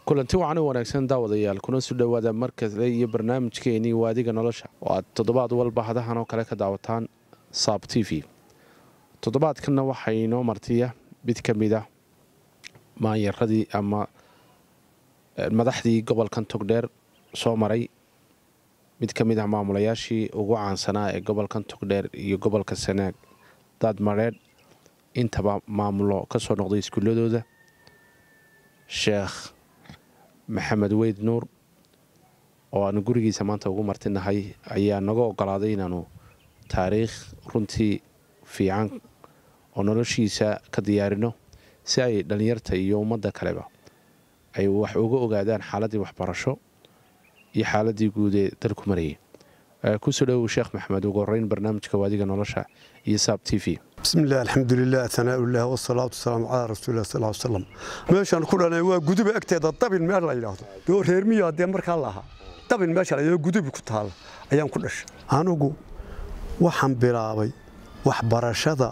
kulanti wacan u wanaagsan daawadayaal kuna soo dhowaada markale iyo barnaamijkeenii waadiga nolosha oo aad toddobaad walba hadahan oo kale ka daawataan saab t v toddobaadkanna waxaa inoo martiya mid ka mid a maanyaradii ama madaxdii gobolkan togdheer soo maray mid ka mid ah maamulayaashii ugu caansanaa ee gobolkan togdheer iyo gobolka sanaag daadmareedh intaba maamulo ka soo noqday iskuuladooda sheekh maxamed weyd nuur oo aanu gurigiisa maanta ugu martinahay ayaa naga ogolaaday inaanu taariikh runtii fiican oo noloshiisa ka diyaarino si ay dhallinyarta iyo ummadda kaleba ay wax uga ogaadaan xaaladdii waxbarasho iyo xaaladii guud ee dalku marayay kusoo dhowow sheekh maxamed ugu horeyn barnaamijka waadiga nolosha iyo saab t v bismillaah alxamdulilah anaaullah wasalaatu wasalaamu calaa rasuulilah sal l slam meeshaan ku dhalay waa guduba agteeda dabin meel la yidhaahdo doo reer miyaa dee markaa lahaa dabin meesha layidhahdo gudubi ku taalla ayaan ku dhashay anigu waxaan bilaabay waxbarashada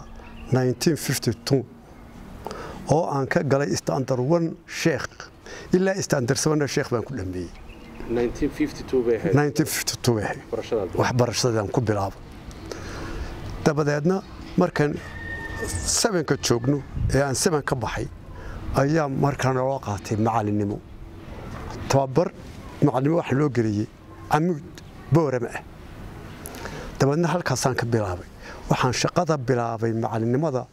oo aan ka galay istandar one sheekh ilaa istandar sabana sheekh baan ku dhammeeyey waxbarashadaan ku bilaabay dabadeedna markaan sabanka joogno ee aan saban ka baxay ayaa markaa naloo qaatay macalinimo tababar macalinimo waxa loo geliyey camuud boorama ah dabadeedna halkaasaan ka bilaabay waxaan shaqada bilaabay macalinimada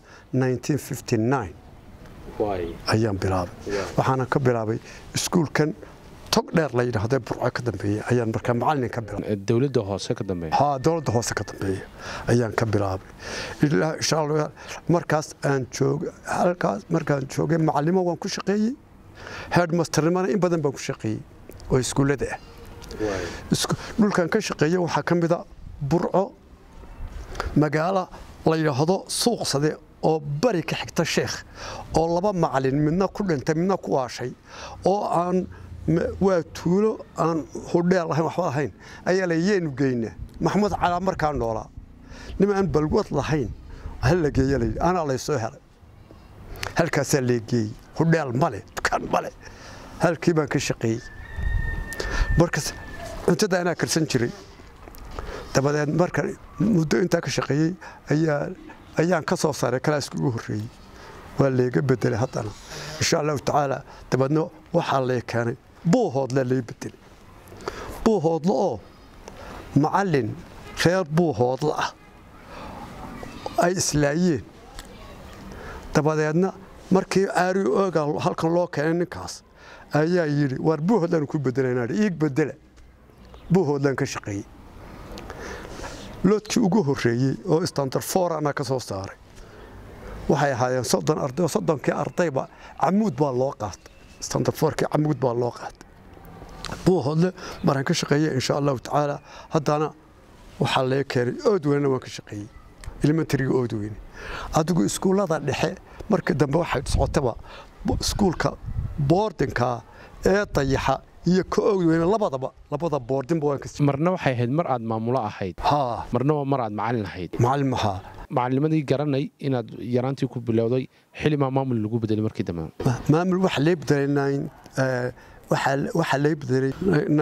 ayaan bilaabay waxaana ka bilaabay iskuulkan tog dheer la yidhaahdo burco ka dambeeya ayaan markaa macalin ka bilaabay dowladda hoose ka dambeeya haa dowladda hoose ka dambeeya ayaan ka bilaabay ilaa insha allah markaas aan joogay halkaas markaan joogay macalimo waan ku shaqeeyey headmasternimana in badan baan ku shaqeeyey oo iskuullada ah dhulkan ka shaqeeyey waxaa ka mid a burco magaalo la yidhaahdo suuqsade oo bari ka xigta sheekh oo laba macalin midna ku dhintay midna ku waashay oo aan waa tuulo aan hudheel lahayn waxba lahayn ayaa la yeenu geynaa maxamuud calaa markaa noolaa nim aan balwad lahayn hal la geeya layidhi anaa laysoo helay halkaasaa lee geeyey hudheel male dukaan male halkii baan ka shaqeeyey markas cuntada anaa karsan jiray dabadeed marka muddo intaa ka shaqeeyey ayaa ayaan ka soo saaray kalaaska ugu horreeyey waa layga bedelay haddana insha allahu tacaala dabeedna waxaa lay keenay buuhoodle lay bedelay buuhoodle oo macallin reer buuhoodle ah ay islaayeen dabadeedna markii aari ooga halkan loo keenay ninkaas ayaa yidhi waar buuhoodlaan ku bedelanaa iig bedela buuhoodlaan ka shaqeeyey loodkii ugu horreeyey oo standard for anaa ka soo saaray waxay ahaayeen soddon arday oo soddonkii ardayba camuud baa loo qaatay standard forkii camuud baa loo qaatay buuhoodle maraan ka shaqeeyey insha allahu tacaala haddana waxaa laga keenay oodweynena waan ka shaqeeyey elementariga oodweyne adigu iskuullada dhexe markii dambe waxay socotaba iskuulka boordinka ee dayaxa iyo ka oodweyne labadaba labada boordinba waan ka marna waxay ahayd mar aad maamulo ahayd haa marna waa mar aad macalin ahayd macalin maxaa macalinimadii garanay inaad yaraantii ku bilowday xilimaa maamul lagu bedelay markii dambe maamul waxa lee bedelay waxaa lee bedelay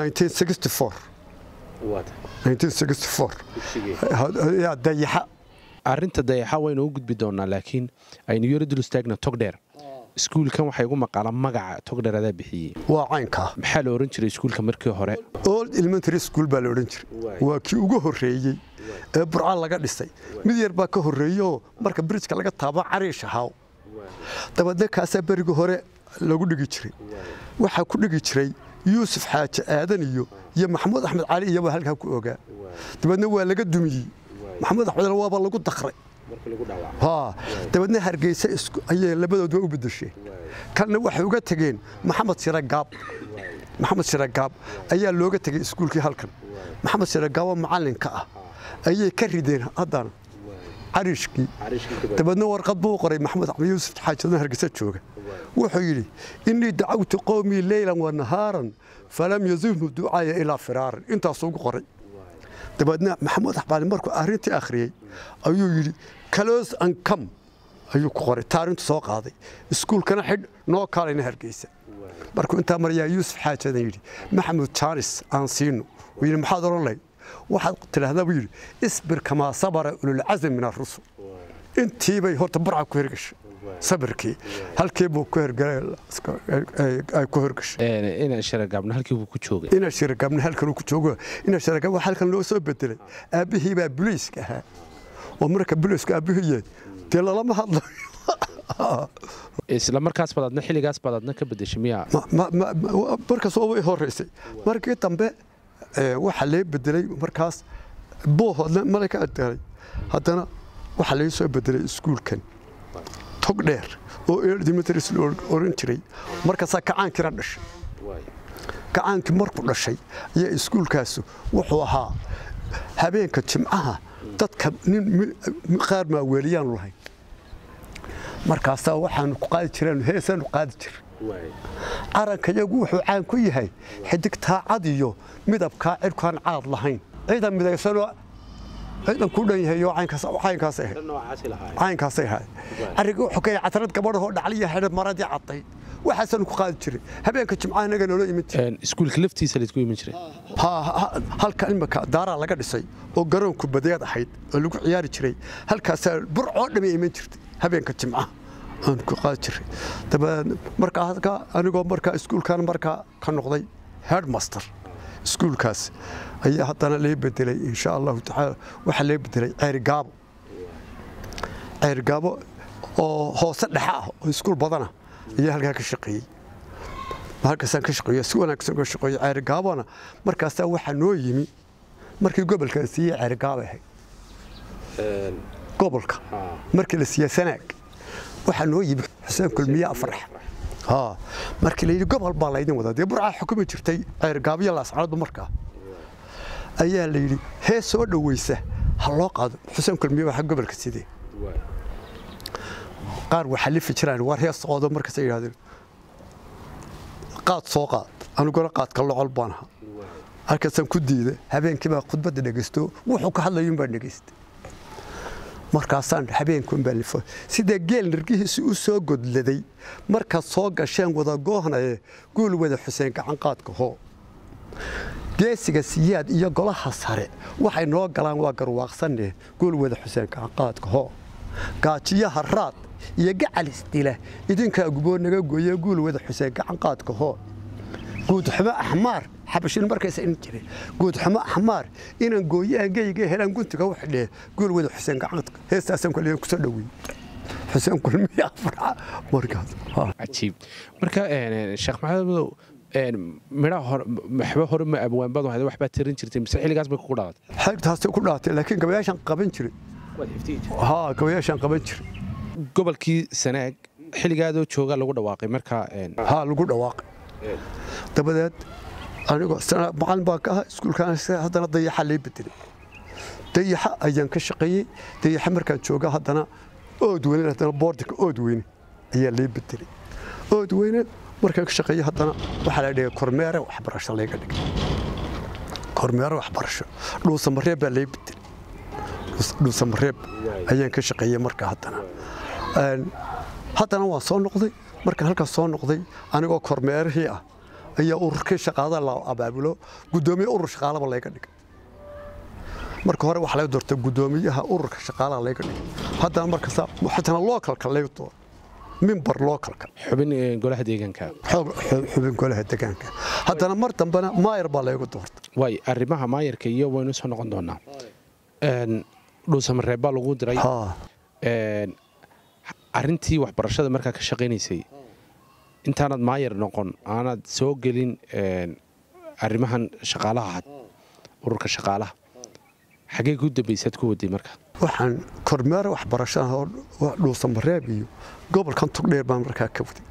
1964 yaa dayaxa arrinta dayaxa waynu u gudbi doonaa laakiin aynu yaro dul istaagna togdheer iskuulkan waxay ugu maqaala magaca togdheer adaa bixiyey waa caynkaa maxaa la ohan jiray iskuulka markii hore old elementary school baa la odhan jiray waa kii ugu horreeyey ee burca laga dhisay mid yar baa ka horreeyoo marka bridjka laga taabo cariish ahaaw dabaedna kaasaa berigi hore lagu dhigi jiray waxaa ku dhigi jiray yuusuf xaaji aadan iyo iyo maxamuud axmed cali iyobaa halkaa ku ogaa dabeedna waa laga dumiyey maxamuud axmed waaba lagu daqray haa dabeedna hargeysa ayay labadoodba u bedesheen kalna waxay uga tegeen maxamed shiragaab maxamed shiragaab ayaa looga tegey iskuulkii halkan maxamed shiragaaboo macallinka ah ayay ka rideen haddana cariishkii dabeedna warqad buu qoray maxamed axmed yuusuf xaajadna hargeysa jooga wuxuu yidhi innii dacawtu qowmii leylan wa nahaaran falam yazidhu ducaaya ilaa firaaran intaasuu ugu qoray dabeedna maxamuud axbaali markuu arrintii akhriyey ayuu yidhi close and come ayuu ku qoray taarintu soo qaaday iskuulkana xidh noo kaalayna hargeysa markuu intaa marayaa yuusuf xaajadan yidhi maxamud jaanis aan siino wuu yidhi maxaad odhan lahayd waxaad tidhaahdaa buu yidhi isbir kamaa sabara ululcazm min arusul intiibay horta burca ku hergashay sabirkii halkii buu ku hergalay ku hergashay inaan sharagaabno halkii buu ku joogay inaa shiragabna halkan uu ku joogo inaa shiragab waa halkan loo soo bedelay aabbihii baa buliiska ahaa oo marka buliisku aabbihii yahay dee lalama hadlayo isla markaas baad adna xilligaas baad adna ka bedeshay miyaa markaas oo way horeysay markii dambe waxaa lee bedelay markaas boohoodna malay ka adaalay haddana waxaa laga soo bedelay iskuulkan tog dheer oo dimitris la oran jiray markaasaa kacaankina dhashay kacaankii markuu dhashay ayaa iskuulkaasu wuxuu ahaa habeenka jimcaha dadka nin qaar maaweeliyaanu lahayn markaasaa waxaanu ku qaadi jireen heesaanu qaadi jir caranka iyagu wuxuu caan ku yahay xidigtaa cad iyo midabkaa cirkaan caad lahayn ciidan midaysanoo ciidan ku dhan yahay caynkaasay ahayd arriga wuxuu ka yahay catarad gabadhahoo dhacliya xidhad maradii caddayd waxaasaanu ku qaadi jiray habeenka jimcaha inaga noola iman jiray iskuulka laftiisa laysku iman jiray halka imika daaraa laga dhisay oo garoonku badeed ahayd oo lagu ciyaari jiray halkaasaa burcoo dhamay iman jirtay habeenka jimcaha aan ku qaadi jiray dabeed markaa halka anigoo markaa iskuulkan markaa ka noqday headmaster iskuulkaas ayaa haddana lee bedelay insha allahu tacaala waxaa lee bedelay ceerigaabo ceerigaabo oo hoose dhexe ah oo iskuul badana ayaa halkaa ka shaqeeyey halkaasaan ka shaqeeyo si wanaagsan uga shaqeeyo ceerigaabona markaasaa waxaa noo yimi markii gobolka la siiyey ceerigaabo ahayd gobolka markii la siiyey sanaag waxaa noo yimi xuseen kulmiye afrax markii la yidhi gobol baa laydin wadaa dee burcaa xukumi jirtay ceergaabyo laascanadu markaa ayaa la yidhi hee soo dhoweysa ha loo qaado xuseen kulmiye waxa gobolka sidee qaar waxaa lifi jiraan war hees qoodo markaasay yidhahdeen qaad soo qaad aniguna qaadka locol baan ahaa halkaasaan ku diida habeenkii baa khudbadda dhegaysto wuxuu ka hadlayuun baan dhegaystay markaasaan habeenkuun baa lifo sidee geel nirgihiisi u soo godladay markaad soo gasheen wada goohnaye guul wada xuseen gacanqaadka hoo geesiga siyaad iyo golaha sare waxay noo galaan waa garwaaqsanne guul wada xuseen gacanqaadka hoo gaajiyaha raad iyo gacalis dila idinkaa guboo naga gooye guul wada xuseen gacanqaadka hoo guudxumo axmaar xabashin markaysa in jiray guudxumo axmaar inaan gooye angeyga helaan guntiga u xidhee guul wada xuseen gacanqaadka heestaasaan kale kusoo dhowey xuseen kulmiye afraca markaas cajiib marka sheekh maxamed madow midhaha hore waxba hore ma abwaanbadu hayda waxbaa tirin jirtay mise xilligaas bay kugu dhalatay xeegtaasay ku dhaatay laakiin gabayaashaan qaban jiray haa gabayaashaan qaban jiray gobolkii sanaag xilligaadoo jooga lagu dhawaaqay markaa haa lagu dhawaaqay dabadeed anigoo macalin baan ka ahaa iskuulkaan haddana dayaxa lay bedelay dayaxa ayaan ka shaqeeyey dayaxa markaan jooga haddana ood weyne haddana boordika ood weyne ayaa lay bedelay ood weyne markaan ka shaqeeyey haddana waxaa la dhigay kormeere waxbarasho layga dhigay kormeere waxbarasho dhuusamareeb baa lay bedelay dhuusamareeb ayaan ka shaqeeyey markaa haddana haddana waan soo noqday markaan halkaas soo noqday anigoo kormeerihii ah ayaa ururkii shaqaada la abaabulo guddoomiye urur shaqaalaba layga dhigay marka hore waxaa laga doortay guddoomiyaha ururka shaqaalaha layga dhigay haddana markaas xitana lookalka layga dooro mimbar lookalka xubin golaha deegaanka xubin golaha deegaanka haddana mar dambena maayar baa layga doortay waay arrimaha maayarka iyo waynu soo noqon doonaa dhuusamareeb baa lagu diray arrintii waxbarashada markaa ka shaqaynaysay intaanad maayar noqon aanad soo gelin arrimahan shaqaalaha had ururka shaqaalaha xaggee ku dambaysaad ku waday marka waxaan kormeera waxbarashada dhuusamareeb iyo gobolkan tugdheer baan markaa ka waday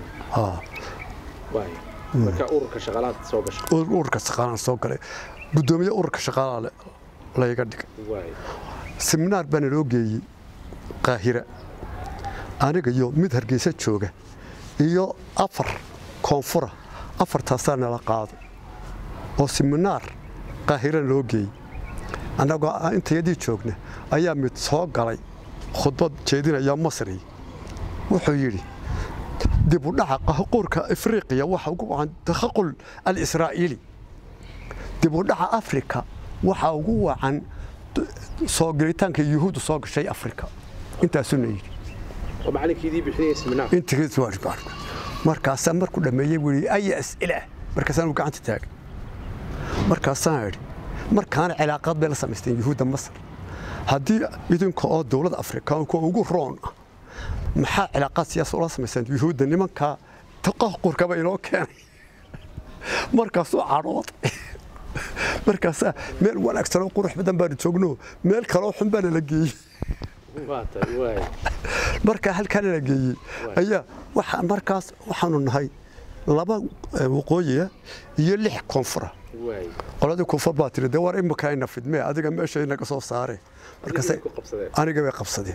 ururka shaqaalaha soo galay guddoomiye ururka shaqaalaha layga dhigay seminaar baana loo geeyey qaahira aniga iyo mid hargeysa jooga iyo afar koonfura afartaasaa nala qaado oo seminaar qaahirana loo geeyey annagoo intayadii joogna ayaa mid soo galay khudbad jeedinaya masri wuxuu yidhi dib u dhaca qahqurka afriqiya waxa ugu wacan takhaqul al-israa'iili dib u dhaca afrika waxa ugu wacan soo gelitaanka yuhuudda soo gashay afrika intaasuna yidhi oo macalinkiidii bixinaya seminaar intigiis waa dhibaato markaasaa markuu dhammeeyey buu yidhi aya as'ila markaasaan uu gacanta taagay markaasaan idhi markaana cilaaqaad bay la samaysteen yuhuudda masar haddii idinka oo dowladda afrikaanka ugu roon ah maxaa cilaaqaad siyaasa ula samayseen yuhuudda nimankaa taqahqurkaba inoo keenay markaasuu cadhooday markaasaa meel wanaagsan oo qurux badan baanu joogno meel kaloo xun baana la geeyey markaa halkaana la geeyey ayaa waxa markaas waxaanu nahay laba waqooyiya iyo lix koonfura qoladii koonfur baa tiri dee war imika ayna fidmee adiga meesha inaga soo saare markaas aniga bay qabsadeen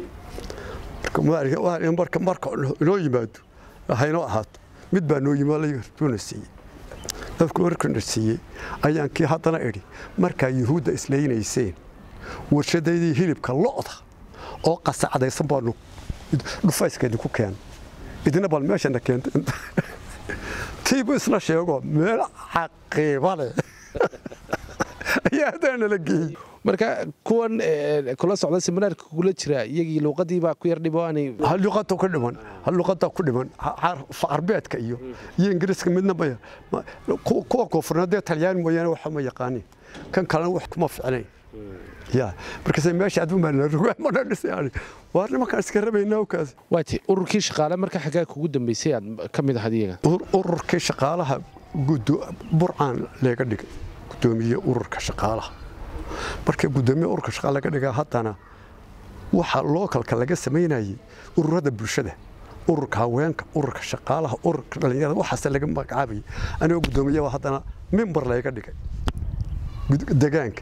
marka marka inoo yimaado haynoo ahaato mid baa noo yimaaduna siiyey dadku markuna siiyey ayaan kii haddana idhi markaa yuhuudda islaynayseen warshadaydii hilibka lo'da oo qasacdaysan baanu dhufayskeedii ku keenay idina bal meeshana keentay tiibu isla sheego meel caqiiba leh ayaa haddana la geeyey marka kuwan kula socda seminaarka kula jira iyagii luuqadii baa ku yar dhiboanay hal luqada ku dhiman hal luqada ku dhiman carbeedka iyo iyo ingiriiska midna maya kuwa koonfurna dee talyaan mooyaane waxa ma yaqaanin kan kalena wax kuma ficnayn ya markaase meesha aduma la rogaa mana dhisay waa nimankaan iska rabaynaa kaas waati ururkii shaqaale marka xaggaa kugu dambeysay aad ka mid ahayd iyaga ururkii shaqaalaha burcaan leega dhigay gudoomiye ururka shaqaalaha markii gudoomiye ururka shaqaale laga dhigaa haddana waxa lookalka laga samaynayay ururada bulshada ururka haweenka ururka shaqaalaha ururka dhallinyarada waxaase laga magacaabayay anigoo gudoomiyaba haddana mimbar layga dhigay degaanka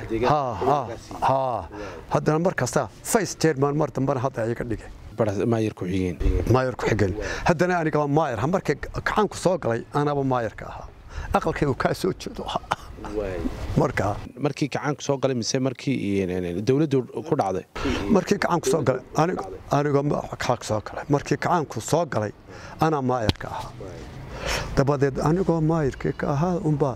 haddana markasta vice chairman mar dambana hadda iga dhigay maayar ku-xigeen maayar ku-xigeen haddana anigaba maayar markii gacanku soo galay anaba maayarka ahaa aqalkaygu kaa soo jeedo ahaa markaa markii gacaanku soo galay mise markii dowladdu ku dhacday markii gacaanku soo galay anigoo gacaanku soo galay markii gacaanku soo galay anaa maayarka ahaa dabadeed anigoo maayarkii ka ahaa unbaa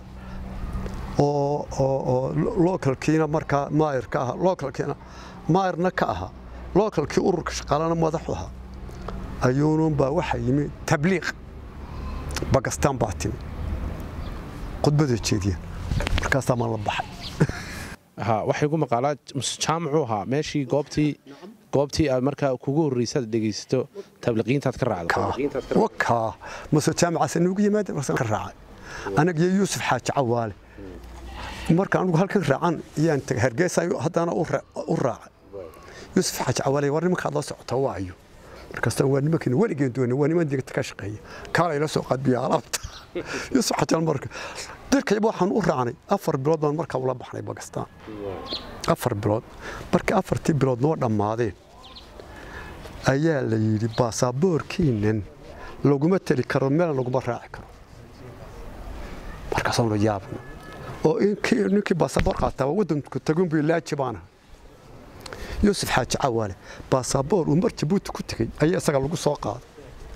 oo localkiina markaa maayarka ahaa localkiina maayarna ka ahaa localkii ururka shaqaalana madaxu ahaa ayuununbaa waxaa yimi tabliiq bakistaan baa timi khudbada jeediya markaasaa maan la baxay waxay gu maqaalaa jaamacuu ahaa meeshii goobtii goobtii aad markaa kugu horreysaad dhegaysato tabliqiintaad ka raacday wakaa mase jaamacaas nuugu yimaada marsan ka raacay anagiyo yuusuf xaaji cawaale marka anugu halkan raacan iyaan tagay hargeysa haddana u raacay yuusuf xaaji cawaale war nimankaad la socota waayo markaastaan waa nimankiina weligeen doona waa niman digta ka shaqeeya kaalay la soo qaadbiya alaabta yuusuf xaaji marka dirkayba waxaan u raacnay afar bilood baan markaa ula baxnay bakistaan afar bilood markii afartii bilood noo dhammaadeen ayaa la yidhi baasaboorkiinan laguma teli karo meelna laguma raaci karo markaasaanu yaabna oo ninkii baasaboor qaataa waddanku tagunbu laaji baana yuusuf xaaji cawaale baasaboor uu mar jabuuti ku tegey ayaa isaga lagu soo qaaday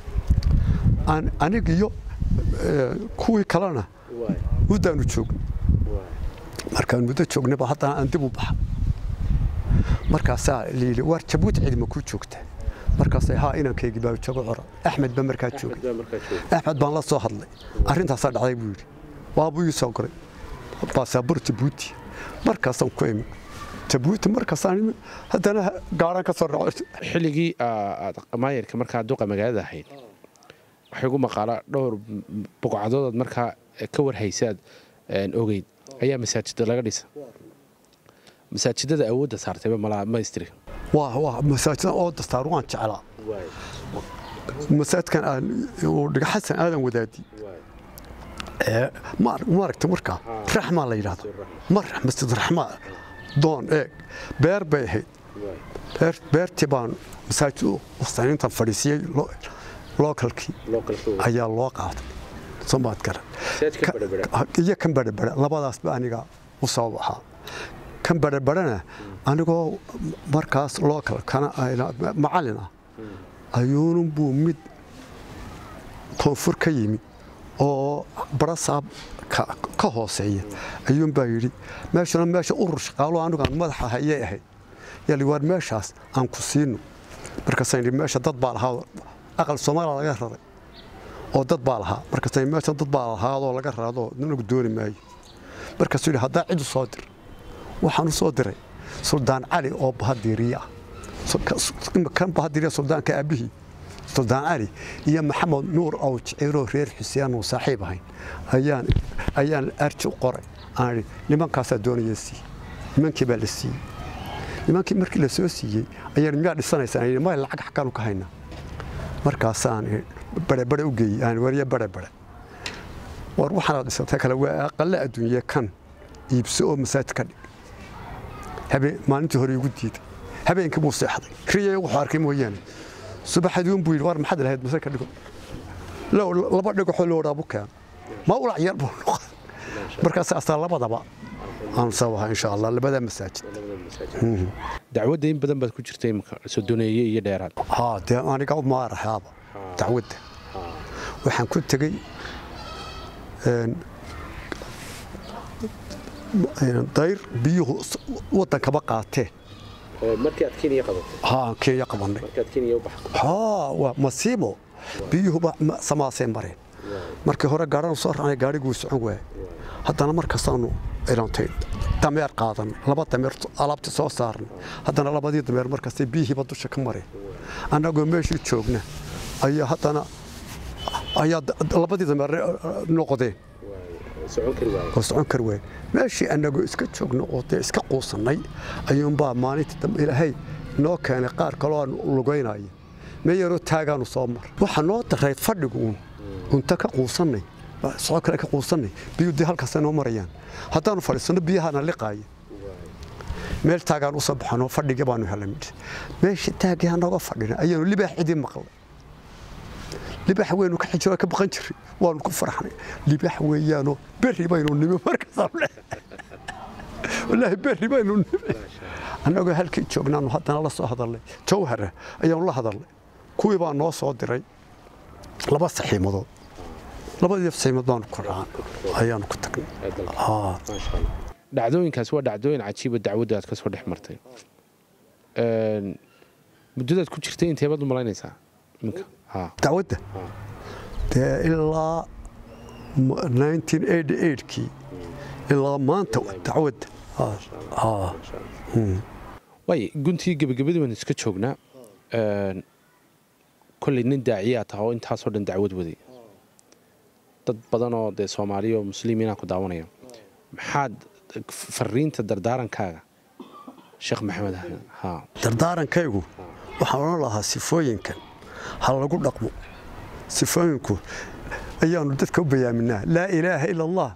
anigiyo kuwii kalena muddaanu joogno markaan muddo joognaba haddana aan dib u baxa markaasaa layidhi waar jabuuti cidima kuu joogtaa markaas haa inankaygii baa joogo cora axmed baa markaa joogay axmed baan la soo hadlay arrintaasaa dhacday buu yidhi waabuu ii soo goray baasaabur jabuuti markaasaan ku imi jabuuti markaasaan haddana gaaraan ka soo raco xilligii aad maayarka markaa duqa magaalada ahayd waxay ugu maqaalaa dhowr buqcadoodaad markaa ka warhaysaad ogeyd ayaa masaajida laga dhisa masaajidada awoodda saartayba malaamaystiri waa masaajida oo dastaar waan jeclaa masaajidkan uu dhiga xasan aadan wadaadi maaragta markaa raxmaa la yidhahdo mar masjid raxmaa doon eeg beer bay ahayd beertii baan masaajid saniintan fadhiisiyey lookalkii ayaa loo qaaday somaad garan iyo kan badhabadha labadaasba aniga u sabab ahaa kan barhabarhana anigoo markaas local kana macallin ah ayuunun buu mid koonfur ka yimi oo barasaab ka hooseeya ayuunbaa yidhi meeshuna meesha urur shaqaalo anigaan madaxa hayay ahayd yaa waar meeshaas aan ku siino markaasaan yidhi meesha dad baa lahaa aqal soomaaliya laga raray oo dad baa lahaa markaasaan meesha dad baa lahaadoo laga raadoo nanagu dooni maayo markaasuu yidhi haddaa cid u soo dir waxaan u soo diray suldaan cali oo bahadiiriye ah kan bahadiiriya suldaanka aabbihii suldaan cali iyo maxamed nuur ow jiciiroo reer xuseen uu saaxiib ahayn ayaan ayaan arji u qoray aan idhi nimankaasaa doonaya siiye nimankii baa la siiyey nimankii markii la soo siiyey ayaan miyaa dhisanaysaan yidhi may lacag xaggaanu ka haynaa markaasaan barebare u geeyey aan wariye barebare war waxaanaad dhisatay kale waa aqalle adduunye kan iibso oo masaajid ka dhig habeen maalintii hore igu diiday habeenkii buu seexday kriya wuxuu arkay mooyaane subaxadiun buu yidhi war maxaad lahayd masaajid ka dhigo laba dhigaxoo loodhaabu keeno ma ulac yar buu noqday markaas astaa labadaba aan sabaha insha allah labada masaajid dacwadda in badan baad ku jirta imika sodoneeye iyo dheeraad haa dee aniga maaraxaaba dacwadda waxaan ku tegey dayr biyuhu waddankaba qaateen markii aad kenya qabatay haa kenya qabanay markaad kenya u baxdo haa waa masiibo biyuhuba samaasay mareen markii hore gaadhanu soo raacnay gaadhiguu socon waayay haddana markastaanu ilantay dameer qaadan laba dameer alaabti soo saarnay haddana labadii dameer markastay biyihiiba dusha ka mareen annagoo meeshii joogna ayaa haddana ayaa labadii dameer noqdeen oo socon kari waaye meeshii annagoo iska joogno oo dee iska quusannay ayuunbaa maalintii dambe ilaahay noo keenay qaar kaloo aan lugaynaya mee yaroo taagaanu soo mar waxaa noo darayd fadhigu uun unta ka quusannay socod kale ka quusannay biyuu dee halkaasay noo marayaan haddaanu fadhiisanno biyahaana liqaaya meel taagaan u soo baxanoo fadhigii baanu helay midh meeshii taagii anagoo fadhina ayaanu libaax cidii maqlay libaax weynu ka xijiro ka baqan jiray waanu ku farxnay libaax weeyaanoo berri baynu nimi markaasaan wallaahi berri baynu nimi annagoo halkii joognaanu haddana la soo hadalnay jawhara ayaanu la hadalnay kuwii baa noo soo diray laba saxiimadood labadii saxiimad baanu ku racaan ayaanu ku tagnay dhacdooyinkaas waa dhacdooyin cajiiba dacwadda aad ka soo dhex martay muddadaad ku jirtay inteebaad u malaynaysaa iminka dacwadda dee ilaa kii ilaa maanta dacwadda waay guntii gebagabadii baan iska joognaa kolley nin daaciyaa taha oo intaasoo dhan dacwad waday dad badanoo dee soomaaliya oo muslimiinaa ku daawanaya maxaad fariinta dardaarankaaga sheekh maxamed ha dardaarankaygu waxaan odhan lahaa sifooyinkan ha lagu dhaqmo sifooyinku ayaanu dadka u bayaaminaa laa ilaaha ila allah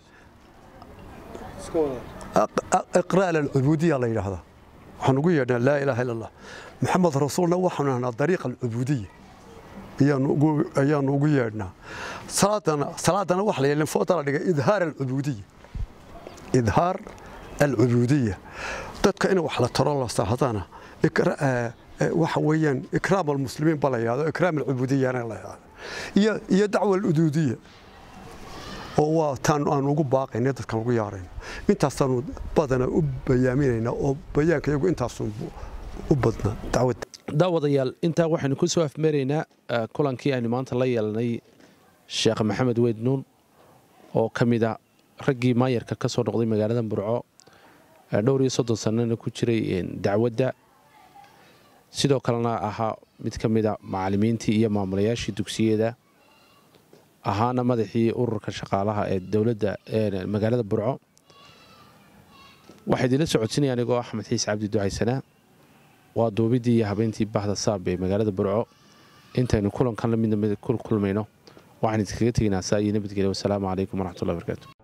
iqraal alcubuudiya la yidhaahdaa waxaan ugu yeedhnaa laa ilaaha ila allah maxamed rasuulna waxaanu ahnaa dariiqa alcubuudiya ayaanu ugu yeedhnaa salaadana waxa la yeelin foota la dhigay idhaar alcubuudiya idhaar alcubuudiya dadka in wax la taro la sahdana waxa weeyaan ikraam almuslimiin ba la yidhahdo ikraam alcubudiyana la yidhahdo iyo iyo dacwa aluduudiya oo waa taan aan ugu baaqayna dadkan ugu yaarayno intaasaanu badana u bayaaminaynaa oo bayaanka iyagu intaasun u badnaa dacwadda daawadayaal intaa waxaynu ku soo afmeeraynaa kulankii aynu maanta la yeelnay sheekh maxamed weyd nuun oo ka mid a raggii maayarka ka soo noqday magaalada burco dhowr iyo soddon sannana ku jiray dacwadda sidoo kalena ahaa mid ka mid a macallimiintii iyo maamulayaashii dugsiyada ahaana madaxii ururka shaqaalaha ee dowladda magaalada burco waxaa idinla socodsinaya anigoo axmed xiis cabdi ducaysanaa waa duubidii iyo habeentii bahda saab ee magaalada burco intaynu kulankan la midna kulmayno waxaan idinkaga teginaa saa iyo nabadgelya wasalaamu calaykum waraxmatullahi barakaatu